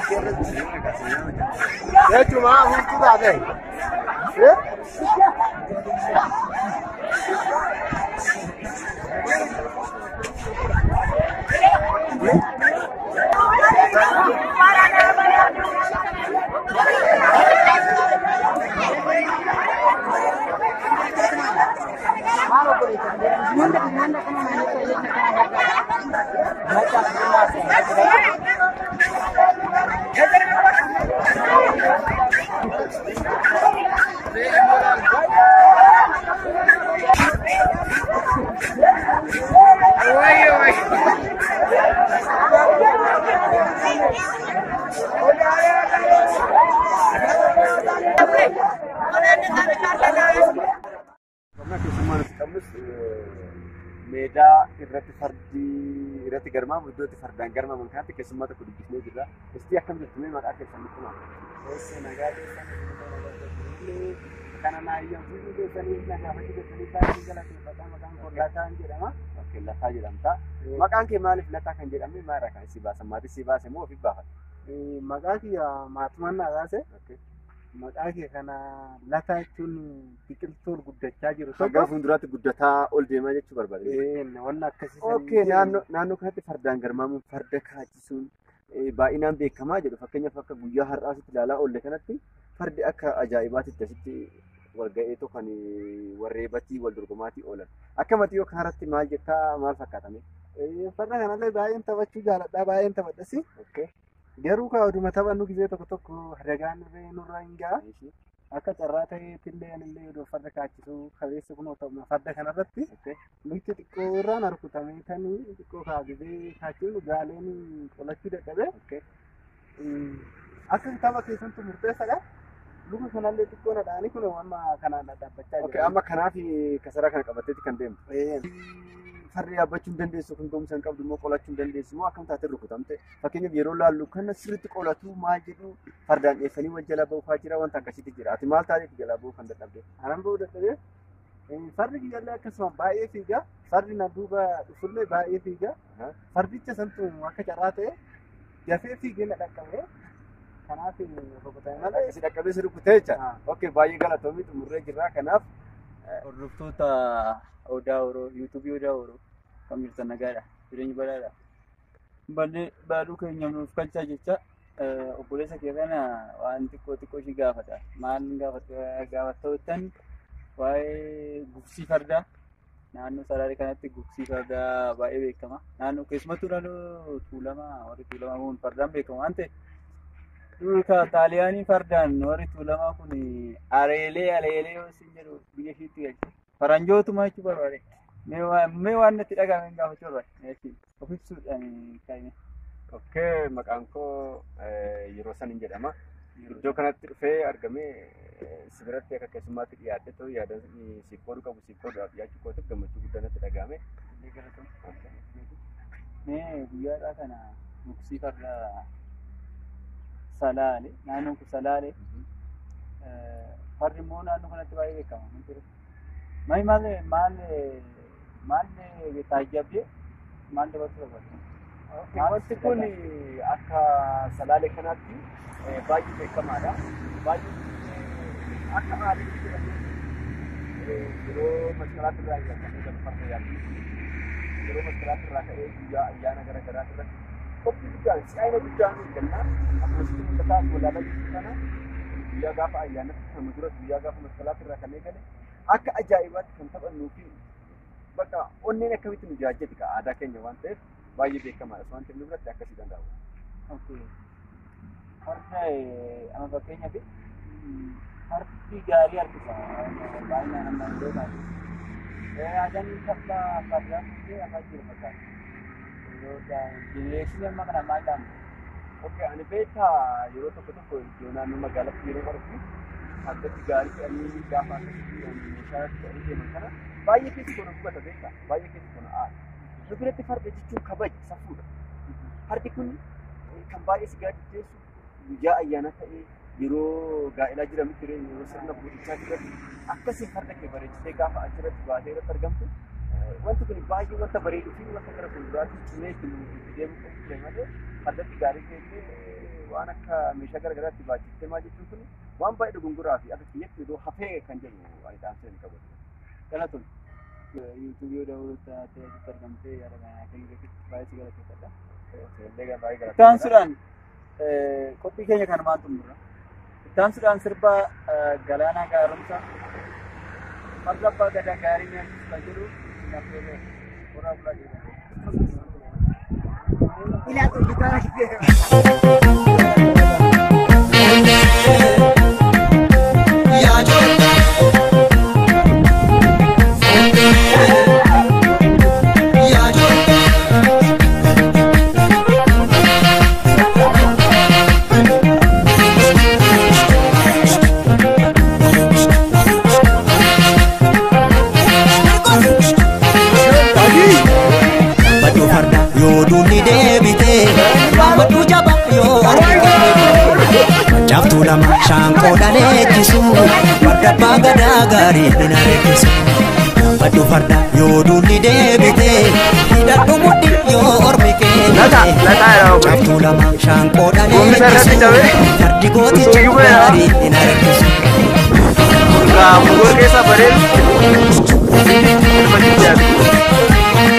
Jechuun maa hunduu taate. Qonna keessummaan as qabnus meedaa irratti fardi irratti garmaamu iddoo itti fardaan garmaaman kanatti keessummaa tokko dubbisnee jirra. Istii akkam jirtu mee maqaa keessan nutti himaa? Osso nagaa keessanii kana naayyan fuudhuu keessanii nagaa fakkii keessanii baay'ee galateeffata maqaan koo Lataa jedhama. Okkee lataa jedhamta. Maqaan kee maaliif lataa kan jedhame maalirraa kan si baasan? Maatii si baase moo ofiif baafate? Maqaa kiyya maatumaan naa baase. Okkee. Maqaa kee kana Lataa jechuun biqiltuu guddachaa jiru Gara tokko. fuulduraatti guddataa ol deemaa jechuu barbaade. Ee, Wanni akkasii. Okkee naannoo naannoo kanatti fardaan garmaamuun farda kaachisuun eh, baay'inaan beekamaa jedhu fakkeenyaaf akka guyyaa har'aasitti ilaalaa oolle kanatti fardi akka ajaa'ibaatitti asitti wal ga'eetu kan eh, warreebatii wal dorgomaatii oolan. Akka matii yoo kaaratti maal jettaa maal fakkaatame? Farda kanallee baay'een taphachuu jaaladha baay'een taphadhasi. Okkee. Garuu kaa oduma taphannu gisee tokko tokko dagaan irree nurra hin ga'a. Akka carraa ta'eetillee anillee odoo farda kaachisuu kabeessa kun ta'u farda kanarratti Okkee. lukti xiqqoo irraan harkutamee tanii xiqqoo kaasisee kaachuu gaaleen qolachuu dadhabe. Okkee. Akka tapha keessattuu murteessaadha. Luka kanallee xiqqoo nadhaanii kun amma kanaan dhaabbachaa Okkee amma kanaaf kasaraa kana qabatteeti kan deemtu. Ee, Fardi yaabbachuu hin dandeessu kun gomsa hin qabdu immoo qolachuu hin dandeessu moo akkam taatee rukutamte fakkeenyaaf yeroo laallu kana sirriitti qolatu maal jedhu fardaan dheessanii wal jala ba'uufaa jira wanta akkasiitti jira ati maal taateeti jala ba'uu kan dadhabde. Anan ba'uu dadhabee fardi kiyyaallee akkasuma baay'ee fiiga. Fardi na duuba dhufullee baay'ee fiiga. Aha. Fardicha santu akka carraa ta'e dafee fiigee na dhaqqabee kanaaf rukutame malee. Akkasii dhaqqabee si rukutee jecha. Ah. Okkee baay'ee galatoomii xumurree jirra kanaaf hordoftoota Odaa Oroo, yuutuubii Odaa Oroo kan jirtan nagaadha. Jireenya badaadha. Ballee baaduu keenya nuuf galchaa jecha eh, obboleessa kee kana waan xiqqoo xiqqoo ishii gaafata. Maal gaafattan waa'ee gugsii fardaa naannoo Salaalee kanatti gugsii fardaa baay'ee beekama. Naannoo keessumattuu naannoo Tuulamaa warri Tuulamaa kun fardaan beekamu waan ta'eef Duuka xaaliyaanii fardaan warri tuulamaa kun areelee aleelee yoo isin jedhu biyya ishiitti galche. Faranjootuma jechuu barbaade. Mee waa- mee waan natti dhagahame hin gaafachuu barbaade. Of ibsuudhaan kaa'ime. okkee maqaan koo eh, yeroo san hin jedhama. Iddoo kanatti dhufee argamee eh, si biratti akka keessummaatti dhiyaadhe ta'u yaada siif qooduu qabu siif qooduudhaaf dhiyaachuu kootiif gammachuu guddaa natti dhagahame. Mee guyyaadhaa kana gugsii fardaa Salaale naannoon kun Salaale fardi immoo naannoo kanatti baay'ee beekama. Hin ture. Maal maal maal maal taajjabdee maal dabaltuu barbaadde? Wanti kun akka salaalee kanaatti eh, baay'ee beekamaadha. Baay'ee eh, akka aadaatti jedhamee eh, yeroo masqalaatti irraa eegalee galu farda yaadu. Yeroo masqalaatti irraa ka'ee guyyaa ayyaana garaa garaa irratti qophii guddaan si'aayina guddaan eeggannaa akkasumas mul'ataa walaalaa jirtu kana guyyaa gaafa ayyaanatti kan duras guyyaa gaafa masqalaatti irraa kan eegale akka ajaa'ibaatti kan taphannuu fi bakka onneen akkamitti nu jaajjati aadaa keenya waan ta'eef baay'ee beekamaadha. Waan ta'eef nu biratti akkasii danda'u. Okay. Farda eh, amma fakkeenyaaf mm, fardi gaarii harkisa baay'inaan amma iddoo taate. Aadaan tapha fardaa fuutee afaan jiru fakkaata. Yeroo jenereeshinii amma kana maal dhaama? Okkee ani beektaa yeroo tokko tokko iddoo naannoo magaalaatti yeroo argu fardatti gaarii fe'anii gaafa akkasii meeshaa fe'anii deeman kana baay'ee keessi kun hubata beektaa baay'ee keessi kun aada. Nu biratti farda jechuun kabaja safuudha. Fardi kun kan baay'ee si gaaddideessu guyyaa ayyaana ta'ee yeroo gaa'elaa jiranitti yeroo sirna fuudhichaa irratti akkasiin farda kee bareechitee gaafa achirratti baatee irratti argamtu wanti kun baay'ee wanta bareeduu fi wanta gara fuulduraatti cimee itti deemu qabu malee fardatti gaarii ta'e waan akka meeshaa garaagaraatti baachistee maal jechuun kun waan baay'ee dogongoraa fi akka kiyyatti iddoo hafee kan jedhu faayidaan seen qabu. Kana tun yuutuubii odaa oolota ta'etti argamtee yaada kana kan irratti baay'ee si galateeffadha. Seellee baay'ee gara Ittaan sudhaan qophii keenya kan maal xumurra? Ittaan sudhaan sirba galaanaa gaarumsa farda abbaa gadaa gaarii nyaachisu kan jedhu naffeeree horaa bulaa jedhama. Baddu farda yoo duulli deebite Baddu jaba yoo argite Caaftuu lama shaanqoo dhaleechisu Farda abbaa gadaa gaarii hin areechisu Baddu farda yoo duulli deebite Hidhadhu mudhi yoo ormi keenyite Caaftuu lama shaanqoo dhaleechisu Fardi gooticha gaarii hin areechisu Mugoo keessa bareedu. Ilma jijjaatu.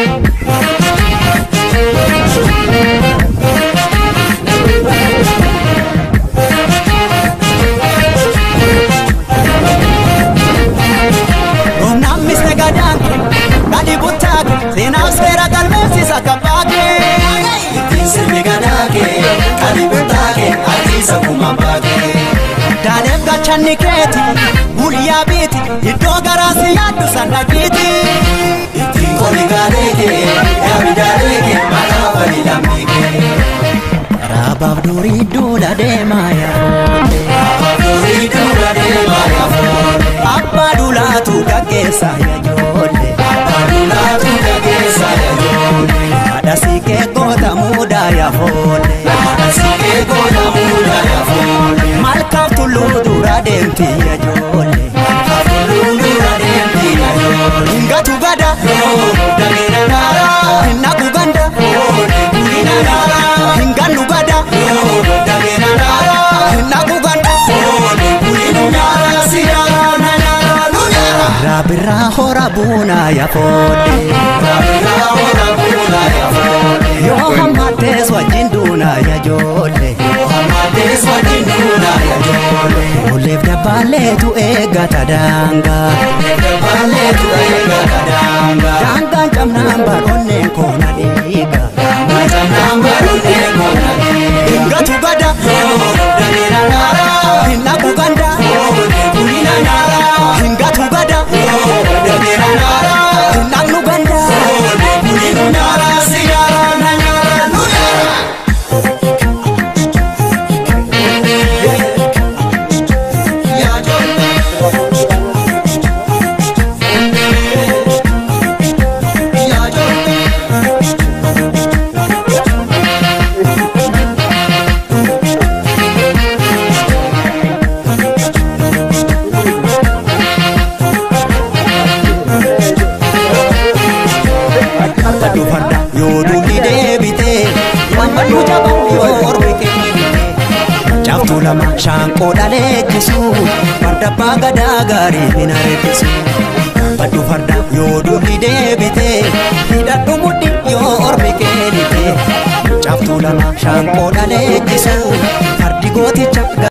Humnaan misne gadaan gadi buttaake seenaaf seera galmeessisa kabbaake. Ittiin sirni gadaake gadi buttaake adiisa kuma baake. Daaleef gachanni keeti guyyaa biiti iddoo garaasi yaaddu sannaqiiti. Ittiin qoli gaaleeke yaami daaleeke maqaa bali lammiike. Raabaaf durii duula deemaa yaafoote. Raabaaf durii duula deemaa yaafoote. Abbaa duulaatu gaggeessa yaajoolle. Abbaa duulaatu gaggeessa yaajoolle. Haadha siikee goota muudaa yaafoolle. Haadha siikee goota muudaa yaafoolle. Malkaaf tulluu dura deemti yaajoolle. Malkaaf tulluu dura deemti yaajoolle. Hingatu gada. Dameera naara. Hinnaku ganda. Gudina naara. Hingannu gada. Dameera naara. Hinnaku ganda. Gudinu naara. Siyaara na naara nu naara. Raabirraa hora buunaa yaafoolle. Raabirraa hora buunaa yaafoolle. Yoo hammatees wajjin duunaa yaajoolle. Yoo hammatees wajjin duunaa yaajoolle. Oleef dabbaaleetu eeggata daangaa. Oleef dabbaaleetu eeggata daangaa. Daangaan cabnaan baroonneen koona dhiiga. Daangaan cabnaan baroonneen koona dhiiga. Hingatu gada. Dameera naara. Hinnaku ganda. Gudina naara. Hingatu gada. Dameera naara. Hinnaqnu ganda. Gudinu naara. Siyaara na naara nu naara. Baddu farda yoo duulli deebite Baddu jaba yoo ormi kennite Caaftuu lama shaanqoo dhaleechisu Farda abbaa gadaa gaarii hin areechisu Baddu farda yoo duulli deebite Hidhadhu mudhi yoo ormi kennite Caaftuu lama shaanqoo dhaleechisu Fardi gooticha